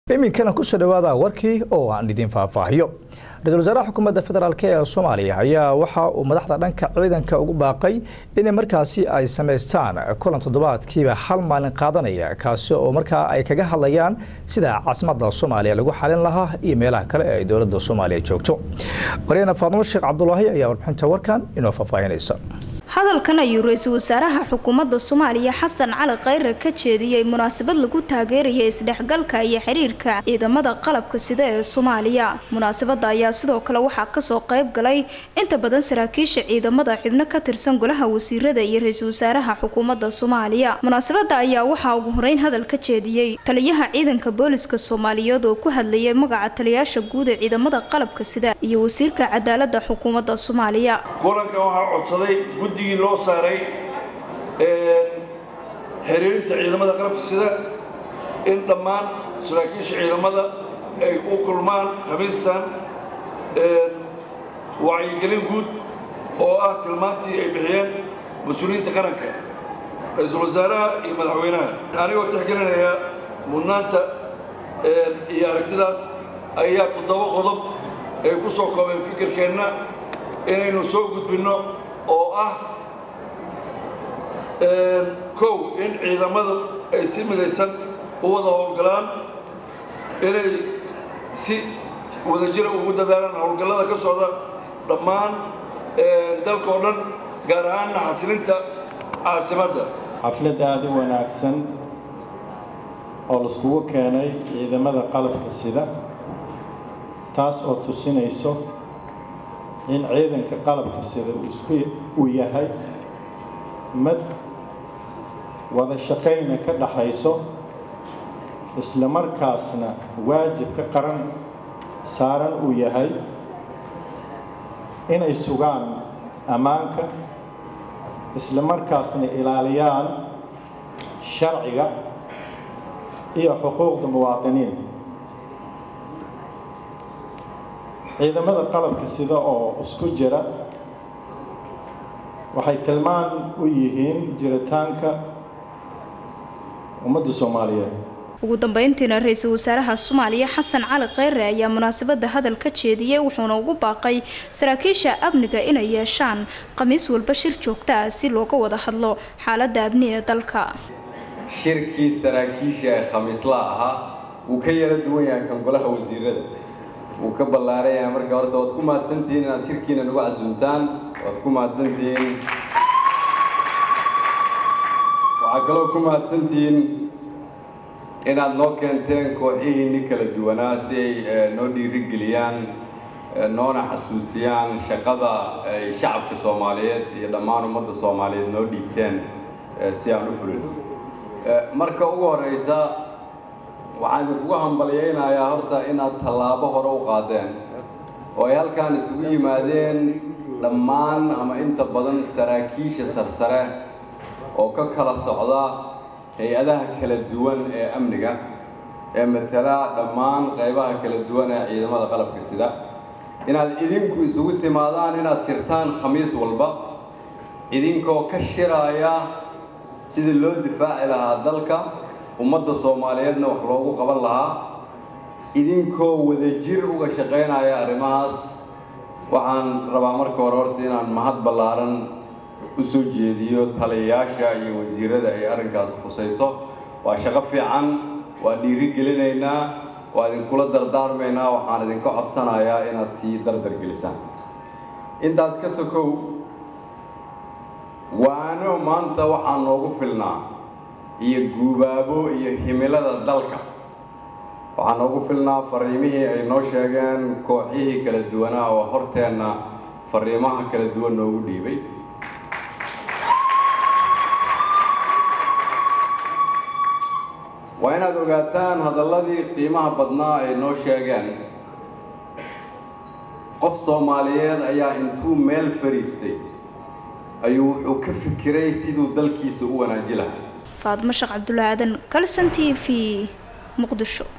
iminkana kusoo dhawaada warkii oo aan idin faahfaahiyo ra-iisul wasaaraha xukuumadda federaalk ee soomaaliya ayaa waxa uu madaxda dhanka ciidanka ugu baaqay in markaasi ay samaystaan kulan toddobaadkiiba hal maalin qaadanaya kaasi oo markaa ay kaga hadlayaan sida caasimadda soomaaliya lagu xalin lahaa iyo meelaha kale ee ay dowladda soomaaliya joogto waryaena faadimo sheekh cabdulaahi ayaa warbixinta warkan inoo faahfaahinaysa hadalkan ayuu ra-iisul wasaaraha xukuumadda soomaaliya xasan cali khayre ka jeediyey munaasabad lagu taageeraya isdhexgalka iyo xiriirka ciidamada qalabka sida ee soomaaliya munaasabada ayaa sidoo kale waxaa kasoo qayb galay inta badan saraakiisha ciidamada xubno ka tirsan golaha wasiirada iyo ra-iisul wasaaraha xukuumadda soomaaliya munaasabada ayaa waxaa ugu horeyn hadal ka jeediyey taliyaha ciidanka booliska soomaaliyeed oo ku hadlayay magaca taliyaasha guud ee ciidamada qalabka sida iyo wasiirka cadaalada xukuumadda soomaaliya kulankan waxaa codsaday guddigii loo saaray xiriirinta ciidamada qalabka sida in dhammaan saraakiisha ciidamada ay u kulmaan khamiistan wacyigelin guud oo ah tilmaantii ay bixiyeen mas-uuliyiinta qaranka ra-iisul wasaaraha iyo madaxweynaha anigoo tixgelinaya mudnaanta iyo aragtidaas ayaa toddoba qodob ay ku soo koobeen fikirkeenna inaynu soo gudbinno oo ah kow in ciidamadu ay si midaysan u wada howlgalaan inay si wadajira ugu dadaalaan howlgallada ka socda dhammaan dalka oo dhan gaar ahaanna xasilinta caasimadda xaflad aada u wanaagsan oo laiskugu keenay ciidamada qalabka sida taas oo tusinayso in ciidanka qalabka sida uu isku uu yahay mad wada shaqayna ka dhaxayso isla markaasna waajibka qaran saaran uu yahay inay sugaan ammaanka isla markaasna ilaaliyaan sharciga iyo xuquuqda muwaadiniin ciidamada qalabka sida oo isku jira waxay tilmaan u yihiin jiritaanka ummadda soomaaliyeed ugu dambeyntiina ra-iisul wasaaraha soomaaliya xasan cali kheyre ayaa munaasabada hadal ka jeediyey wuxuuna ugu baaqay saraakiisha amniga inay yeeshaan khamiis walba shir joogta ah si looga wada hadlo xaaladda amni ee dalka shirkii saraakiisha ee khamiislaha ahaa wuu ka yara duwan yahay kan golaha wasiirada wuu ka ballaaran yahay marka horta waad ku mahadsantihiin inaad shirkiina nagu casuumtaan waad ku mahadsantihiin waxaa kaloo ku mahadsantihiin inaad noo keenteen kooxihiinni kala duwanaa si ay noo dhiirigeliyaan noona xasuusiyaan shaqada ay shacabka soomaaliyeed iyo dhammaan ummadda soomaaliyeed noo dhiibteen si aan u fulino marka ugu horeysa waxaan idinkugu hambalyaynayaa horta inaad tallaabo hore u qaadeen oo ay halkaan isugu yimaadeen dhammaan ama inta badan saraakiisha sarsare oo ka kala socda hay-adaha kala duwan ee amniga ee matala dhammaan qaybaha kala duwan ee ciidamada qalabka sida inaad idinku isugu timaadaan inaad jirtaan khamiis walba idinkoo ka shiraaya sidii loo difaaci lahaa dalka ummadda soomaaliyeedna wax loogu qaban lahaa idinkoo wadajir uga shaqaynaya arrimahaas waxaan rabaa marka hore horta inaan mahad ballaaran u soo jeediyo taliyayaasha iyo wasiirada ay arrinkaas khusayso waa shaqo fiican waa dhiiri gelinaynaa waa idinkula dardaarmaynaa waxaan idinka codsanayaa inaad sii dardar gelisaan intaas ka sokow waano maanta waxaa noogu filnaa iyo guubaabo iyo himilada dalka waxaa noogu filnaa fariimihii ay noo sheegeen kooxihii kala duwanaa oo horteenna fariimaha kala duwan noogu dhiibay waa inaad ogaataan hadalladii qiimaha badnaa ay noo sheegeen qof soomaaliyeed ayaa intuu meel fariistay ayuu wuxuu ka fikiray siduu dalkiisa u wanaaji lahaa faadmo sheekh cabdulaadan kalson t v muqdisho